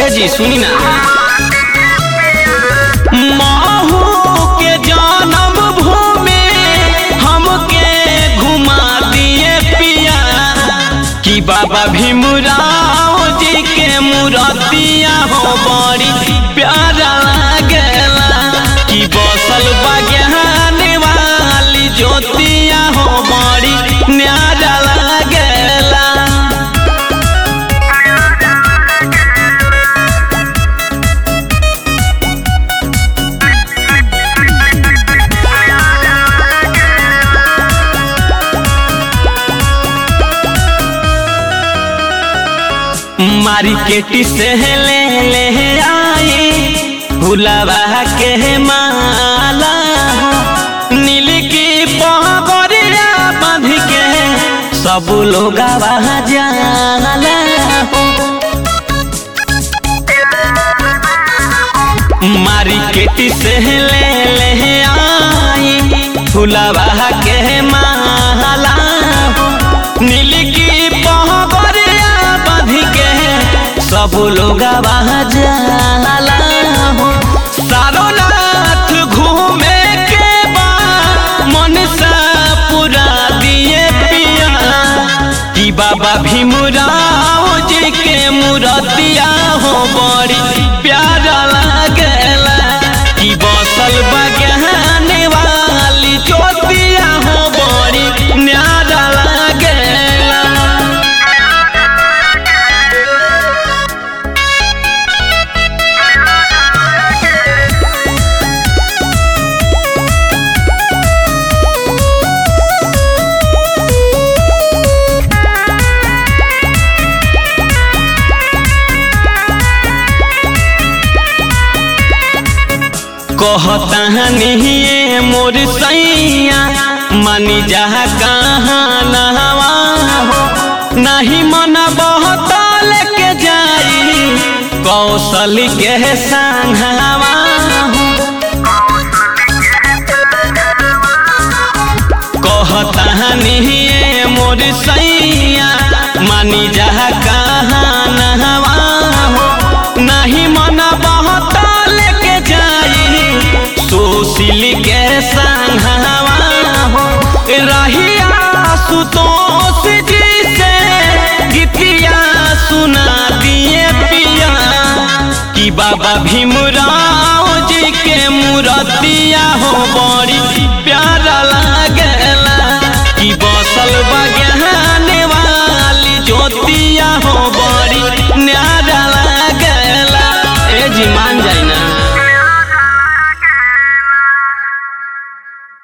ए जी सुनी ना महू के जन्म भूमि हमके घुमा दिए पिया कि बाबा भीमराव जी के मूर्तिया हो बड़ी प्यारा लागेला कि बसल बज्ञान वाली ज्योतिया हो बड़ी न्यारा लागेला मार्केट से ले ले आई भुलावा के माला हो नील की पगड़िया बांध के सब लोग जाला हो मार्केट से ले ले आई भुलावा के माला हो नील की पगड़िया बांध के सब लोग जाला हो सारोनाथ घूमे के बा मन सा पूरा दिए पिया कि बाबा भीमराव जी के मूर्तिया हो बड़ी प्यारा लागेला कि बसल बज्ञान वाली ज्योतिया हो बड़ी न्यारा लागेला कहतानिए मोर सैया मानी जा कहाँ नहवा हो नहीं मन बहुत लेके जाई कौशल के संघवा हो कहतानिए मोर सैया मानी जा कहाँ नहवा हो नहीं मन बहुत लेके जाई सुशील के संघवा हो रहिया सुतोष जी से गीतिया सुना दिए पिया कि बाबा भीमराव जी के मूर्तिया हो बड़ी प्यारा लागेला कि बसल बज्ञान वाली ज्योतिया हो